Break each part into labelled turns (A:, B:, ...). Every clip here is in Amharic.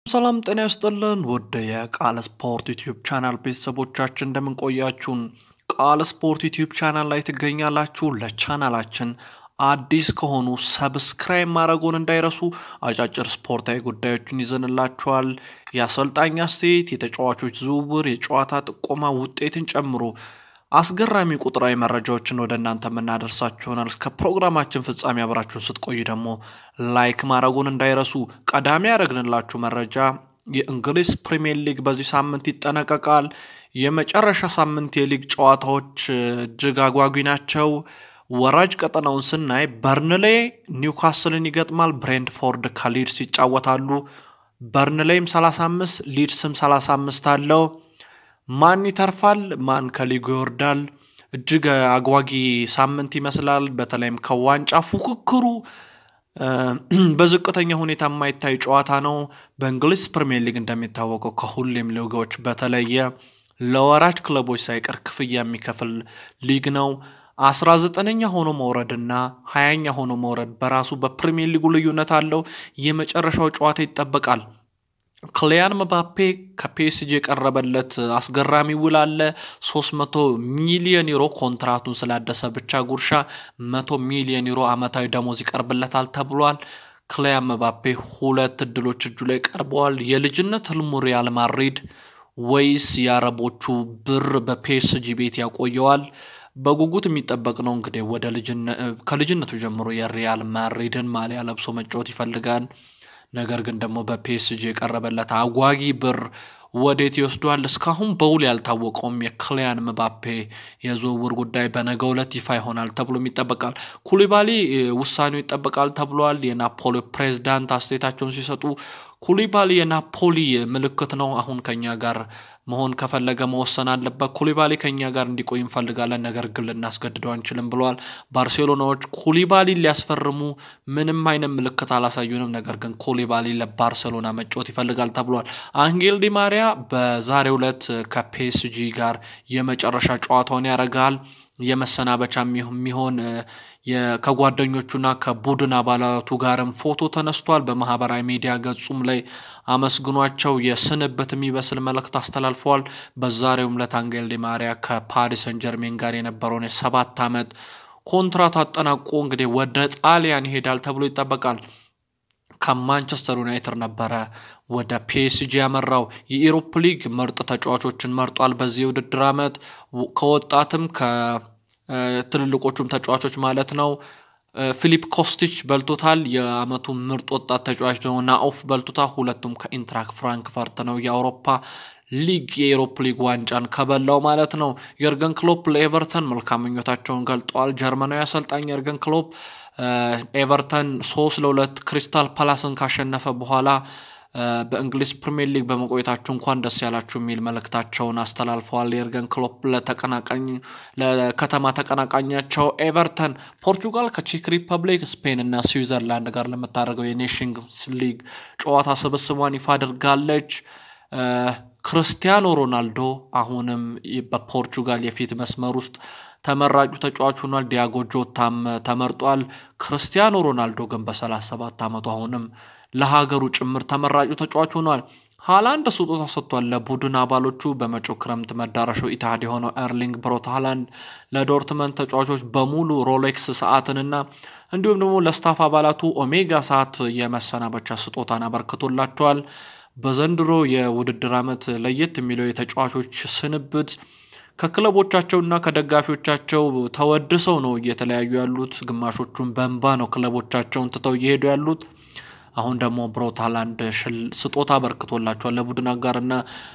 A: ሰላም ጤና ይስጥልን ውድ የቃል ስፖርት ዩቲዩብ ቻናል ቤተሰቦቻችን እንደምንቆያችሁን ቃል ስፖርት ዩቲዩብ ቻናል ላይ ትገኛላችሁ። ለቻናላችን አዲስ ከሆኑ ሰብስክራይብ ማድረጉን እንዳይረሱ። አጫጭር ስፖርታዊ ጉዳዮችን ይዘንላችኋል። የአሰልጣኝ አስተያየት፣ የተጫዋቾች ዝውውር፣ የጨዋታ ጥቆማ ውጤትን ጨምሮ አስገራሚ ቁጥራዊ መረጃዎችን ወደ እናንተ የምናደርሳችሁ ይሆናል። እስከ ፕሮግራማችን ፍጻሜ አብራችሁን ስትቆዩ ደግሞ ላይክ ማድረጉን እንዳይረሱ። ቀዳሚ ያደረግንላችሁ መረጃ የእንግሊዝ ፕሪምየር ሊግ በዚህ ሳምንት ይጠናቀቃል። የመጨረሻ ሳምንት የሊግ ጨዋታዎች እጅግ አጓጊ ናቸው። ወራጅ ቀጠናውን ስናይ በርንሌ ኒውካስልን ይገጥማል። ብሬንትፎርድ ከሊድስ ይጫወታሉ። በርንሌይም 35 ሊድስም 35 አለው። ማን ይተርፋል? ማን ከሊጉ ይወርዳል? እጅግ አጓጊ ሳምንት ይመስላል። በተለይም ከዋንጫ ፉክክሩ በዝቅተኛ ሁኔታ የማይታይ ጨዋታ ነው። በእንግሊዝ ፕሪምየር ሊግ እንደሚታወቀው ከሁሌም ሊጎች በተለየ ለወራጅ ክለቦች ሳይቀር ክፍያ የሚከፍል ሊግ ነው። አስራ ዘጠነኛ ሆኖ መውረድና ሀያኛ ሆኖ መውረድ በራሱ በፕሪምየር ሊጉ ልዩነት አለው። የመጨረሻው ጨዋታ ይጠበቃል። ክሊያን መባፔ ከፒኤስጂ የቀረበለት አስገራሚ ውል አለ። 300 ሚሊዮን ዩሮ ኮንትራቱን ስላደሰ ብቻ ጉርሻ 100 ሚሊዮን ዩሮ ዓመታዊ ደሞዝ ይቀርብለታል ተብሏል። ክሊያን መባፔ ሁለት እድሎች እጁ ላይ ቀርበዋል። የልጅነት ህልሙ ሪያል ማድሪድ ወይስ የአረቦቹ ብር በፒኤስጂ ቤት ያቆየዋል? በጉጉት የሚጠበቅ ነው። እንግዲህ ወደ ከልጅነቱ ጀምሮ የሪያል ማድሪድን ማሊያ ለብሶ መጫወት ይፈልጋል። ነገር ግን ደግሞ በፒኤስጂ የቀረበለት አጓጊ ብር ወዴት ይወስዷል? እስካሁን በውል ያልታወቀውም የክሊያን ምባፔ የዝውውር ጉዳይ በነገው ዕለት ይፋ ይሆናል ተብሎም ይጠበቃል። ኩሊባሊ ውሳኔው ይጠበቃል ተብሏል። የናፖሊ ፕሬዝዳንት አስተያየታቸውን ሲሰጡ ኩሊባሊ የናፖሊ ምልክት ነው። አሁን ከኛ ጋር መሆን ከፈለገ መወሰን አለበት። ኩሊባሊ ከኛ ጋር እንዲቆይ እንፈልጋለን፣ ነገር ግን ልናስገድደው አንችልም ብለዋል። ባርሴሎናዎች ኩሊባሊ ሊያስፈርሙ ምንም አይነት ምልክት አላሳዩንም፣ ነገር ግን ኩሊባሊ ለባርሴሎና መጫወት ይፈልጋል ተብሏል። አንጌል ዲ ማሪያ በዛሬው ዕለት ከፒኤስጂ ጋር የመጨረሻ ጨዋታውን ያደርጋል። የመሰናበቻ የሚሆን ከጓደኞቹና ከቡድን አባላቱ ጋርም ፎቶ ተነስቷል። በማህበራዊ ሚዲያ ገጹም ላይ አመስግኗቸው የስንብት የሚመስል መልእክት አስተላልፈዋል። በዛሬውም ዕለት አንጌል ዲ ማሪያ ከፓሪስ ሰን ጀርሜን ጋር የነበረውን የሰባት ዓመት ኮንትራት አጠናቆ እንግዲህ ወደ ጣሊያን ይሄዳል ተብሎ ይጠበቃል። ከማንቸስተር ዩናይትድ ነበረ ወደ ፒኤስጂ ያመራው። የኢሮፕ ሊግ ምርጥ ተጫዋቾችን መርጧል። በዚህ የውድድር ዓመት ከወጣትም ከትልልቆቹም ተጫዋቾች ማለት ነው። ፊሊፕ ኮስቲች በልቶታል። የአመቱ ምርጥ ወጣት ተጫዋች ደግሞ ናኦፍ በልቶታል። ሁለቱም ከኢንትራክ ፍራንክፈርት ነው። የአውሮፓ ሊግ የኤሮፕ ሊግ ዋንጫን ከበላው ማለት ነው። የርገን ክሎፕ ለኤቨርተን መልካም ምኞታቸውን ገልጠዋል። ጀርመናዊ አሰልጣኝ የርገን ክሎፕ ኤቨርተን ሶስት ለሁለት ክሪስታል ፓላስን ካሸነፈ በኋላ በእንግሊዝ ፕሪምየር ሊግ በመቆየታችሁ እንኳን ደስ ያላችሁ የሚል መልእክታቸውን አስተላልፈዋል። የርገን ክሎፕ ለተቀናቃኝ ለከተማ ተቀናቃኛቸው ኤቨርተን ፖርቹጋል ከቼክ ሪፐብሊክ፣ ስፔን እና ስዊዘርላንድ ጋር ለምታደርገው የኔሽንስ ሊግ ጨዋታ ስብስቧን ይፋ አድርጋለች። ክርስቲያኖ ሮናልዶ አሁንም በፖርቹጋል የፊት መስመር ውስጥ ተመራጩ ተጫዋች ሆኗል። ዲያጎ ጆታም ተመርጧል። ክርስቲያኖ ሮናልዶ ግን በ37 ዓመቱ አሁንም ለሀገሩ ጭምር ተመራጩ ተጫዋች ሆኗል። ሃላንድ ስጦታ ሰጥቷል ለቡድን አባሎቹ። በመጪው ክረምት መዳረሻው ኢትሃድ የሆነው ኤርሊንግ ብሮት ሃላንድ ለዶርትመንድ ተጫዋቾች በሙሉ ሮሌክስ ሰዓትንና እንዲሁም ደግሞ ለስታፍ አባላቱ ኦሜጋ ሰዓት የመሰናበቻ ስጦታን አበርክቶላቸዋል። በዘንድሮ የውድድር ዓመት ለየት የሚለው የተጫዋቾች ስንብት ከክለቦቻቸውና ከደጋፊዎቻቸው ተወድሰው ነው እየተለያዩ ያሉት። ግማሾቹን በእንባ ነው ክለቦቻቸውን ትተው እየሄዱ ያሉት። አሁን ደግሞ ብሮት ሃላንድ ስጦታ አበርክቶላቸዋል ለቡድን አጋርና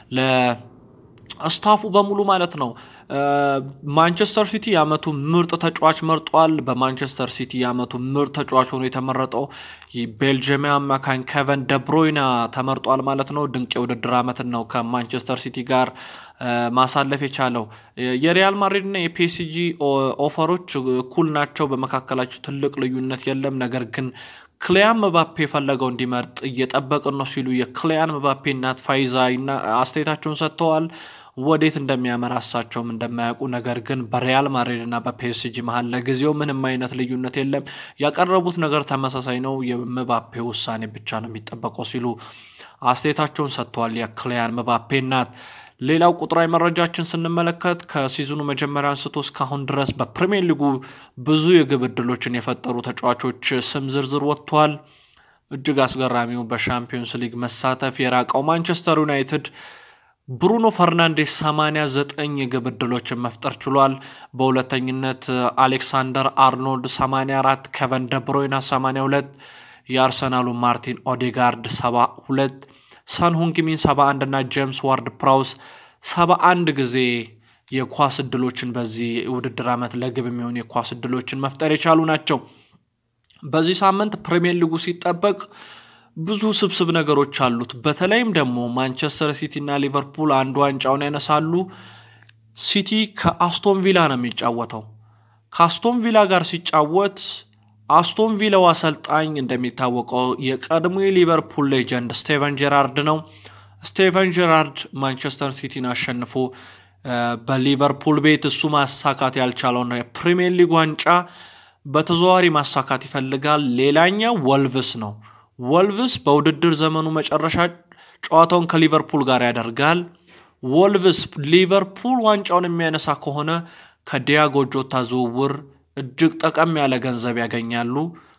A: ለስታፉ በሙሉ ማለት ነው። ማንቸስተር ሲቲ የአመቱ ምርጥ ተጫዋች መርጧል። በማንቸስተር ሲቲ የአመቱ ምርጥ ተጫዋች ሆኖ የተመረጠው ቤልጅየማዊ አማካኝ ኬቨን ደብሮይና ተመርጧል ማለት ነው። ድንቅ የውድድር አመትን ነው ከማንቸስተር ሲቲ ጋር ማሳለፍ የቻለው። የሪያል ማድሪድና የፒኤስጂ ኦፈሮች እኩል ናቸው። በመካከላቸው ትልቅ ልዩነት የለም። ነገር ግን ክሊያን መባፔ የፈለገው እንዲመርጥ እየጠበቅን ነው ሲሉ የክሊያን መባፔ እናት ፋይዛ አስተያየታቸውን ሰጥተዋል። ወዴት እንደሚያመራ እሳቸውም እንደማያውቁ ነገር ግን በሪያል ማድሪድ እና በፒኤስጂ መሀል ለጊዜው ምንም አይነት ልዩነት የለም፣ ያቀረቡት ነገር ተመሳሳይ ነው፣ የምባፔ ውሳኔ ብቻ ነው የሚጠበቀው ሲሉ አስተያየታቸውን ሰጥተዋል። የክሊያን ምባፔ እናት። ሌላው ቁጥራዊ መረጃችን ስንመለከት ከሲዝኑ መጀመሪያ አንስቶ እስካሁን ድረስ በፕሪሚየር ሊጉ ብዙ የግብ ዕድሎችን የፈጠሩ ተጫዋቾች ስም ዝርዝር ወጥቷል። እጅግ አስገራሚው በሻምፒዮንስ ሊግ መሳተፍ የራቀው ማንቸስተር ዩናይትድ ብሩኖ ፈርናንዴስ 89 የግብ ዕድሎችን መፍጠር ችሏል። በሁለተኝነት አሌክሳንደር አርኖልድ 84፣ ኬቨን ደብሮይና 82፣ የአርሰናሉ ማርቲን ኦዴጋርድ 72፣ ሰን ሁንግሚን 71 እና ጄምስ ዋርድ ፕራውስ 71 ጊዜ የኳስ ዕድሎችን በዚህ ውድድር ዓመት ለግብ የሚሆኑ የኳስ ዕድሎችን መፍጠር የቻሉ ናቸው። በዚህ ሳምንት ፕሪሚየር ሊጉ ሲጠበቅ ብዙ ስብስብ ነገሮች አሉት። በተለይም ደግሞ ማንቸስተር ሲቲ እና ሊቨርፑል አንዱ ዋንጫውን ያነሳሉ። ሲቲ ከአስቶን ቪላ ነው የሚጫወተው። ከአስቶን ቪላ ጋር ሲጫወት አስቶን ቪላው አሰልጣኝ እንደሚታወቀው የቀድሞ የሊቨርፑል ሌጀንድ ስቴቨን ጄራርድ ነው። ስቴቨን ጄራርድ ማንቸስተር ሲቲን አሸንፎ በሊቨርፑል ቤት እሱ ማሳካት ያልቻለውን የፕሪሚየር ሊግ ዋንጫ በተዘዋዋሪ ማሳካት ይፈልጋል። ሌላኛው ወልቭስ ነው። ወልቭስ በውድድር ዘመኑ መጨረሻ ጨዋታውን ከሊቨርፑል ጋር ያደርጋል። ወልቭስ ሊቨርፑል ዋንጫውን የሚያነሳ ከሆነ ከዲያጎ ጆታ ዝውውር እጅግ ጠቀም ያለ ገንዘብ ያገኛሉ።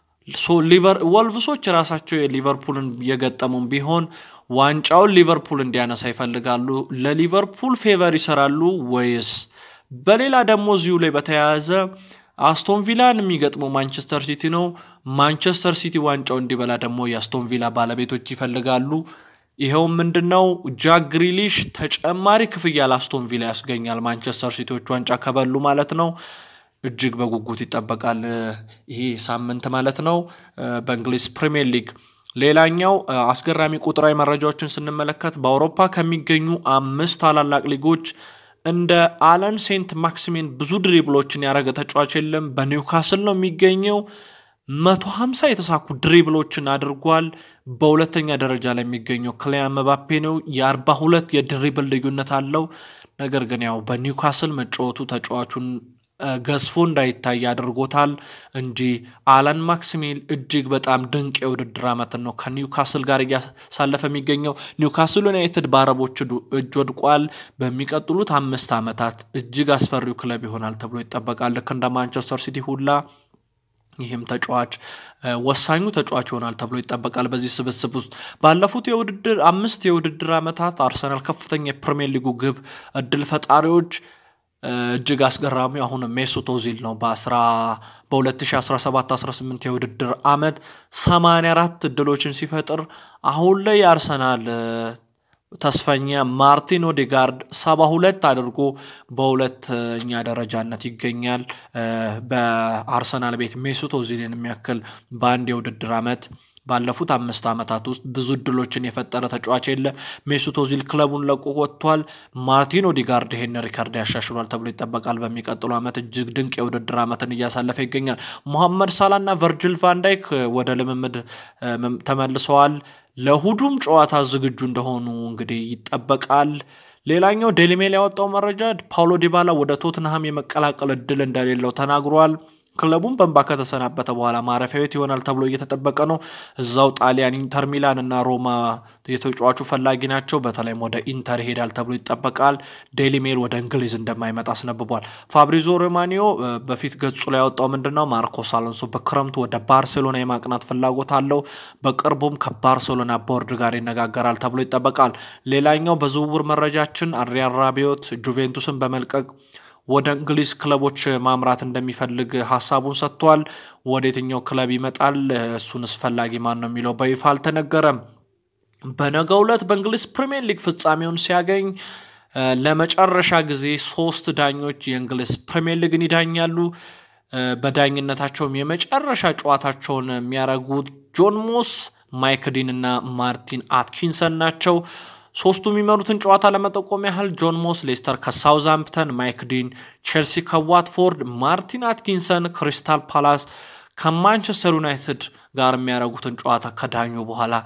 A: ወልቭሶች ራሳቸው የሊቨርፑልን የገጠሙን ቢሆን ዋንጫውን ሊቨርፑል እንዲያነሳ ይፈልጋሉ። ለሊቨርፑል ፌቨር ይሰራሉ ወይስ? በሌላ ደግሞ እዚሁ ላይ በተያያዘ አስቶን ቪላን የሚገጥመው ማንቸስተር ሲቲ ነው። ማንቸስተር ሲቲ ዋንጫው እንዲበላ ደግሞ የአስቶን ቪላ ባለቤቶች ይፈልጋሉ። ይኸውም ምንድን ነው? ጃክ ግሪሊሽ ተጨማሪ ክፍያ ለአስቶን ቪላ ያስገኛል። ማንቸስተር ሲቲዎች ዋንጫ ከበሉ ማለት ነው። እጅግ በጉጉት ይጠበቃል ይሄ ሳምንት ማለት ነው በእንግሊዝ ፕሪሚየር ሊግ። ሌላኛው አስገራሚ ቁጥራዊ መረጃዎችን ስንመለከት በአውሮፓ ከሚገኙ አምስት ታላላቅ ሊጎች እንደ አለን ሴንት ማክሲሚን ብዙ ድሪብሎችን ያደረገ ተጫዋች የለም። በኒውካስል ነው የሚገኘው። መቶ ሀምሳ የተሳኩ ድሪብሎችን አድርጓል። በሁለተኛ ደረጃ ላይ የሚገኘው ክሊያን መባፔ ነው። የአርባ ሁለት የድሪብል ልዩነት አለው። ነገር ግን ያው በኒውካስል መጫወቱ ተጫዋቹን ገዝፎ እንዳይታይ አድርጎታል እንጂ አለን ማክሲሚል እጅግ በጣም ድንቅ የውድድር ዓመትን ነው ከኒውካስል ጋር እያሳለፈ የሚገኘው። ኒውካስል ዩናይትድ በአረቦች እጅ ወድቋል። በሚቀጥሉት አምስት ዓመታት እጅግ አስፈሪው ክለብ ይሆናል ተብሎ ይጠበቃል። ልክ እንደ ማንቸስተር ሲቲ ሁላ ይህም ተጫዋች ወሳኙ ተጫዋች ይሆናል ተብሎ ይጠበቃል። በዚህ ስብስብ ውስጥ ባለፉት የውድድር አምስት የውድድር ዓመታት አርሰናል ከፍተኛ የፕሪሚየር ሊጉ ግብ እድል ፈጣሪዎች እጅግ አስገራሚ አሁን ሜሱት ኦዚል ነው። በ2017-18 የውድድር ዓመት 84 እድሎችን ሲፈጥር አሁን ላይ የአርሰናል ተስፈኛ ማርቲን ኦዴጋርድ 72 አድርጎ በሁለተኛ ደረጃነት ይገኛል። በአርሰናል ቤት ሜሱት ኦዚልን የሚያክል በአንድ የውድድር ዓመት ባለፉት አምስት ዓመታት ውስጥ ብዙ እድሎችን የፈጠረ ተጫዋች የለ። ሜሱት ኦዚል ክለቡን ለቆ ወጥቷል። ማርቲን ኦዲጋርድ ይሄን ሪካርድ ያሻሽሏል ተብሎ ይጠበቃል። በሚቀጥሉ ዓመት እጅግ ድንቅ የውድድር ዓመትን እያሳለፈ ይገኛል። ሞሐመድ ሳላና ቨርጅል ቫንዳይክ ወደ ልምምድ ተመልሰዋል። ለሁሉም ጨዋታ ዝግጁ እንደሆኑ እንግዲህ ይጠበቃል። ሌላኛው ዴይሊ ሜል ያወጣው መረጃ ፓውሎ ዲባላ ወደ ቶትንሃም የመቀላቀል እድል እንደሌለው ተናግሯል። ክለቡም በእንባ ከተሰናበተ በኋላ ማረፊያ ቤት ይሆናል ተብሎ እየተጠበቀ ነው። እዛው ጣሊያን ኢንተር ሚላን እና ሮማ የተጫዋቹ ፈላጊ ናቸው። በተለይም ወደ ኢንተር ይሄዳል ተብሎ ይጠበቃል። ዴይሊ ሜል ወደ እንግሊዝ እንደማይመጣ አስነብቧል። ፋብሪዞ ሮማኒዮ በፊት ገጹ ላይ ያወጣው ምንድን ነው? ማርኮስ አሎንሶ በክረምቱ ወደ ባርሴሎና የማቅናት ፍላጎት አለው። በቅርቡም ከባርሴሎና ቦርድ ጋር ይነጋገራል ተብሎ ይጠበቃል። ሌላኛው በዝውውር መረጃችን አድሪያን ራቢዮት ጁቬንቱስን በመልቀቅ ወደ እንግሊዝ ክለቦች ማምራት እንደሚፈልግ ሀሳቡን ሰጥቷል። ወደ የትኛው ክለብ ይመጣል? እሱንስ ፈላጊ ማን ነው የሚለው በይፋ አልተነገረም። በነገው ዕለት በእንግሊዝ ፕሪምየር ሊግ ፍጻሜውን ሲያገኝ ለመጨረሻ ጊዜ ሶስት ዳኞች የእንግሊዝ ፕሪምየር ሊግን ይዳኛሉ። በዳኝነታቸውም የመጨረሻ ጨዋታቸውን የሚያደርጉት ጆን ሞስ፣ ማይክ ዲን እና ማርቲን አትኪንሰን ናቸው። ሶስቱ የሚመሩትን ጨዋታ ለመጠቆም ያህል ጆን ሞስ ሌስተር ከሳውዝሃምፕተን፣ ማይክ ዲን ቼልሲ ከዋትፎርድ፣ ማርቲን አትኪንሰን ክሪስታል ፓላስ ከማንቸስተር ዩናይትድ ጋር የሚያደርጉትን ጨዋታ ከዳኙ በኋላ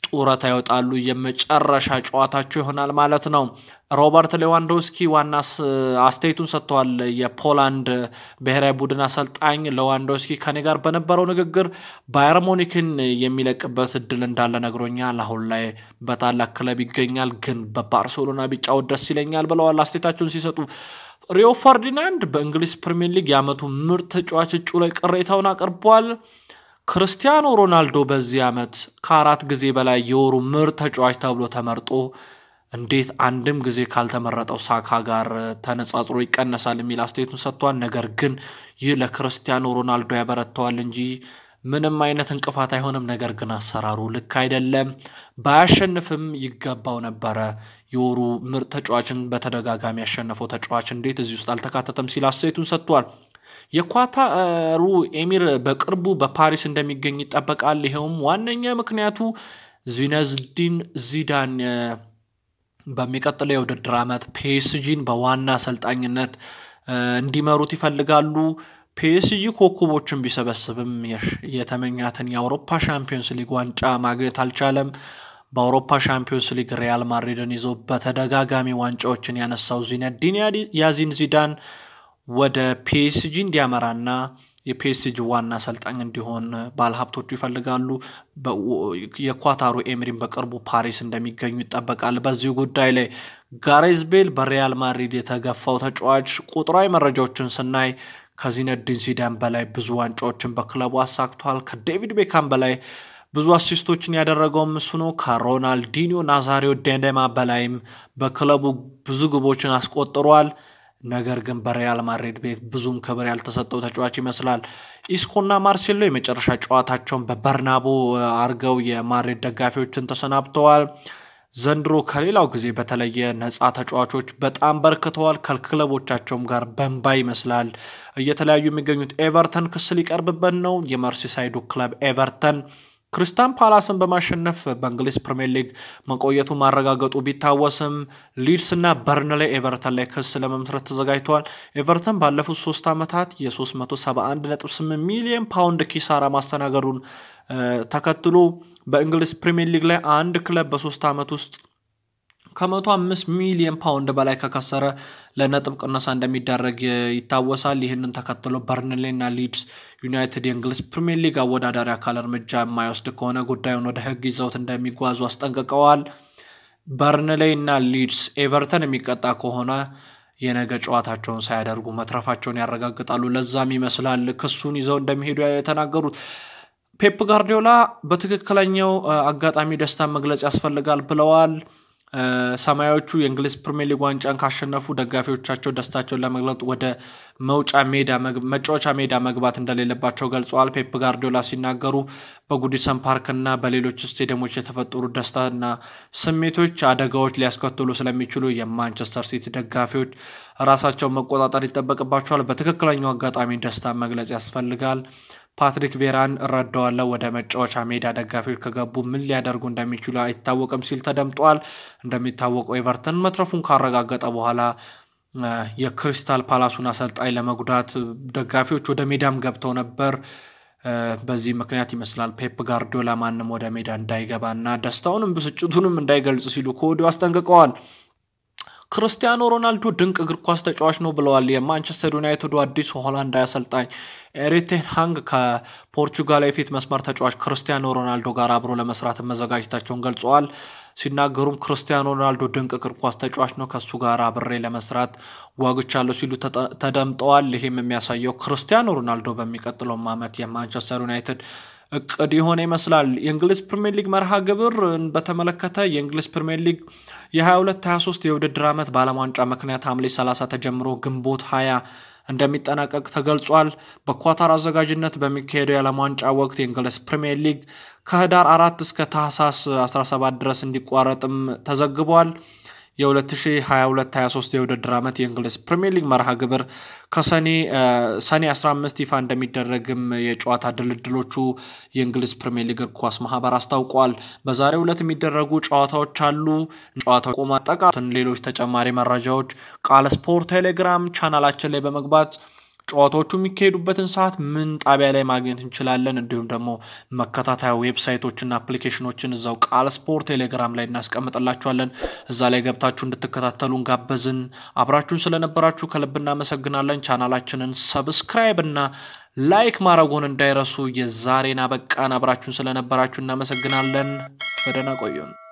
A: ጡረታ ይወጣሉ። የመጨረሻ ጨዋታቸው ይሆናል ማለት ነው። ሮበርት ሌዋንዶስኪ ዋና አስተያየቱን ሰጥተዋል። የፖላንድ ብሔራዊ ቡድን አሰልጣኝ ሌዋንዶስኪ ከኔ ጋር በነበረው ንግግር ባየር ሙኒክን የሚለቅበት እድል እንዳለ ነግሮኛል። አሁን ላይ በታላቅ ክለብ ይገኛል፣ ግን በባርሴሎና ቢጫወት ደስ ይለኛል ብለዋል አስተያየታቸውን ሲሰጡ። ሪዮ ፈርዲናንድ በእንግሊዝ ፕሪምየር ሊግ የዓመቱ ምርጥ ተጫዋች እጩ ላይ ቅሬታውን አቅርቧል። ክርስቲያኖ ሮናልዶ በዚህ ዓመት ከአራት ጊዜ በላይ የወሩ ምርጥ ተጫዋች ተብሎ ተመርጦ እንዴት አንድም ጊዜ ካልተመረጠው ሳካ ጋር ተነጻጽሮ ይቀነሳል የሚል አስተያየቱን ሰጥቷል። ነገር ግን ይህ ለክርስቲያኖ ሮናልዶ ያበረተዋል እንጂ ምንም አይነት እንቅፋት አይሆንም። ነገር ግን አሰራሩ ልክ አይደለም። ባያሸንፍም ይገባው ነበረ። የወሩ ምርጥ ተጫዋችን በተደጋጋሚ ያሸነፈው ተጫዋች እንዴት እዚህ ውስጥ አልተካተተም ሲል አስተያየቱን ሰጥቷል። የኳታሩ ኤሚር በቅርቡ በፓሪስ እንደሚገኝ ይጠበቃል። ይኸውም ዋነኛ ምክንያቱ ዚነዝዲን ዚዳን በሚቀጥለው የውድድር ዓመት ፒኤስጂን በዋና አሰልጣኝነት እንዲመሩት ይፈልጋሉ። ፒኤስጂ ኮከቦችን ቢሰበስብም የተመኛትን የአውሮፓ ሻምፒዮንስ ሊግ ዋንጫ ማግኘት አልቻለም። በአውሮፓ ሻምፒዮንስ ሊግ ሪያል ማድሪድን ይዞ በተደጋጋሚ ዋንጫዎችን ያነሳው ዚነዲን ያዚን ዚዳን ወደ ፒኤስጂ እንዲያመራና የፒኤስጂ ዋና አሰልጣኝ እንዲሆን ባለሀብቶቹ ይፈልጋሉ። የኳታሩ ኤምሪን በቅርቡ ፓሪስ እንደሚገኙ ይጠበቃል። በዚህ ጉዳይ ላይ ጋሬዝ ቤል በሪያል ማድሪድ የተገፋው ተጫዋች ቁጥራዊ መረጃዎችን ስናይ ከዚነዲን ዚዳን በላይ ብዙ ዋንጫዎችን በክለቡ አሳክቷል። ከዴቪድ ቤካም በላይ ብዙ አሲስቶችን ያደረገውም እሱ ነው። ከሮናልዲኒዮ ናዛሪዮ ዴንዴማ በላይም በክለቡ ብዙ ግቦችን አስቆጥሯል። ነገር ግን በሪያል ማድሪድ ቤት ብዙም ክብር ያልተሰጠው ተጫዋች ይመስላል። ኢስኮና ማርሴሎ የመጨረሻ ጨዋታቸውን በበርናቦ አርገው የማድሪድ ደጋፊዎችን ተሰናብተዋል። ዘንድሮ ከሌላው ጊዜ በተለየ ነፃ ተጫዋቾች በጣም በርክተዋል። ከክለቦቻቸውም ጋር በንባ ይመስላል እየተለያዩ የሚገኙት ኤቨርተን ክስ ሊቀርብበት ነው። የመርሲሳይዱ ክለብ ኤቨርተን ክሪስታን ፓላስን በማሸነፍ በእንግሊዝ ፕሪምየር ሊግ መቆየቱ ማረጋገጡ ቢታወስም ሊድስ እና በርንሌይ ኤቨርተን ላይ ክስ ለመመስረት ተዘጋጅተዋል። ኤቨርተን ባለፉት ሶስት ዓመታት የ371.8 ሚሊዮን ፓውንድ ኪሳራ ማስተናገዱን ተከትሎ በእንግሊዝ ፕሪምየር ሊግ ላይ አንድ ክለብ በሶስት ዓመት ውስጥ ከመቶ አምስት ሚሊዮን ፓውንድ በላይ ከከሰረ ለነጥብ ቅነሳ እንደሚዳረግ ይታወሳል። ይህንን ተከትሎ በርንሌ እና ሊድስ ዩናይትድ የእንግሊዝ ፕሪምየር ሊግ አወዳዳሪ አካል እርምጃ የማይወስድ ከሆነ ጉዳዩን ወደ ሕግ ይዘውት እንደሚጓዙ አስጠንቅቀዋል። በርንሌ እና ሊድስ ኤቨርተን የሚቀጣ ከሆነ የነገ ጨዋታቸውን ሳያደርጉ መትረፋቸውን ያረጋግጣሉ። ለዛም ይመስላል ክሱን ይዘው እንደሚሄዱ የተናገሩት። ፔፕ ጋርዲዮላ በትክክለኛው አጋጣሚ ደስታን መግለጽ ያስፈልጋል ብለዋል። ሰማያዎቹ የእንግሊዝ ፕሪምየር ሊግ ዋንጫን ካሸነፉ ደጋፊዎቻቸው ደስታቸውን ለመግለጥ ወደ መውጫ ሜዳ መጫወቻ ሜዳ መግባት እንደሌለባቸው ገልጸዋል። ፔፕ ጋርዲዮላ ሲናገሩ በጉዲሰን ፓርክና በሌሎች ስቴዲየሞች የተፈጠሩ ደስታና ስሜቶች አደጋዎች ሊያስከትሉ ስለሚችሉ የማንቸስተር ሲቲ ደጋፊዎች ራሳቸውን መቆጣጠር ይጠበቅባቸዋል። በትክክለኛው አጋጣሚ ደስታን መግለጽ ያስፈልጋል። ፓትሪክ ቬራን እረዳዋለሁ። ወደ መጫወቻ ሜዳ ደጋፊዎች ከገቡ ምን ሊያደርጉ እንደሚችሉ አይታወቅም ሲል ተደምጧል። እንደሚታወቀው ኤቨርተን መትረፉን ካረጋገጠ በኋላ የክሪስታል ፓላሱን አሰልጣኝ ለመጉዳት ደጋፊዎች ወደ ሜዳም ገብተው ነበር። በዚህ ምክንያት ይመስላል ፔፕ ጋርዲዮላ ማንም ወደ ሜዳ እንዳይገባና ደስታውንም ብስጭቱንም እንዳይገልጽ ሲሉ ከወዲሁ አስጠንቅቀዋል። ክርስቲያኖ ሮናልዶ ድንቅ እግር ኳስ ተጫዋች ነው ብለዋል። የማንቸስተር ዩናይትዱ አዲሱ ሆላንዳዊ አሰልጣኝ ኤሪክ ቴን ሃግ ከፖርቹጋል የፊት መስመር ተጫዋች ክርስቲያኖ ሮናልዶ ጋር አብሮ ለመስራት መዘጋጀታቸውን ገልጸዋል። ሲናገሩም ክርስቲያኖ ሮናልዶ ድንቅ እግር ኳስ ተጫዋች ነው፣ ከእሱ ጋር አብሬ ለመስራት ጓጉቻለሁ ሲሉ ተደምጠዋል። ይህም የሚያሳየው ክርስቲያኖ ሮናልዶ በሚቀጥለውም ዓመት የማንቸስተር ዩናይትድ እቅድ የሆነ ይመስላል። የእንግሊዝ ፕሪምየር ሊግ መርሃ ግብር በተመለከተ የእንግሊዝ ፕሪምየር ሊግ የ22-23 የውድድር ዓመት በዓለም ዋንጫ ምክንያት ሐምሌ 30 ተጀምሮ ግንቦት 20 እንደሚጠናቀቅ ተገልጿል። በኳታር አዘጋጅነት በሚካሄደው የዓለም ዋንጫ ወቅት የእንግሊዝ ፕሪምየር ሊግ ከህዳር አራት እስከ ታህሳስ 17 ድረስ እንዲቋረጥም ተዘግቧል። የ2022-23 የውድድር ዓመት የእንግሊዝ ፕሪምየር ሊግ መርሃ ግብር ከሰኔ ሰኔ 15 ይፋ እንደሚደረግም የጨዋታ ድልድሎቹ የእንግሊዝ ፕሪምየር ሊግ እግር ኳስ ማህበር አስታውቋል። በዛሬው ዕለት የሚደረጉ ጨዋታዎች አሉ። ጨዋታው ቆማ ጠቃትን ሌሎች ተጨማሪ መረጃዎች ቃል ስፖርት ቴሌግራም ቻናላችን ላይ በመግባት ጨዋታዎቹ የሚካሄዱበትን ሰዓት ምን ጣቢያ ላይ ማግኘት እንችላለን፣ እንዲሁም ደግሞ መከታተያ ዌብሳይቶችና አፕሊኬሽኖችን እዛው ቃል ስፖርት ቴሌግራም ላይ እናስቀምጥላችኋለን። እዛ ላይ ገብታችሁ እንድትከታተሉን ጋበዝን። አብራችሁን ስለነበራችሁ ከልብ እናመሰግናለን። ቻናላችንን ሰብስክራይብ እና ላይክ ማድረጉን እንዳይረሱ። የዛሬን አበቃን። አብራችሁን ስለነበራችሁ እናመሰግናለን። በደህና ቆዩን።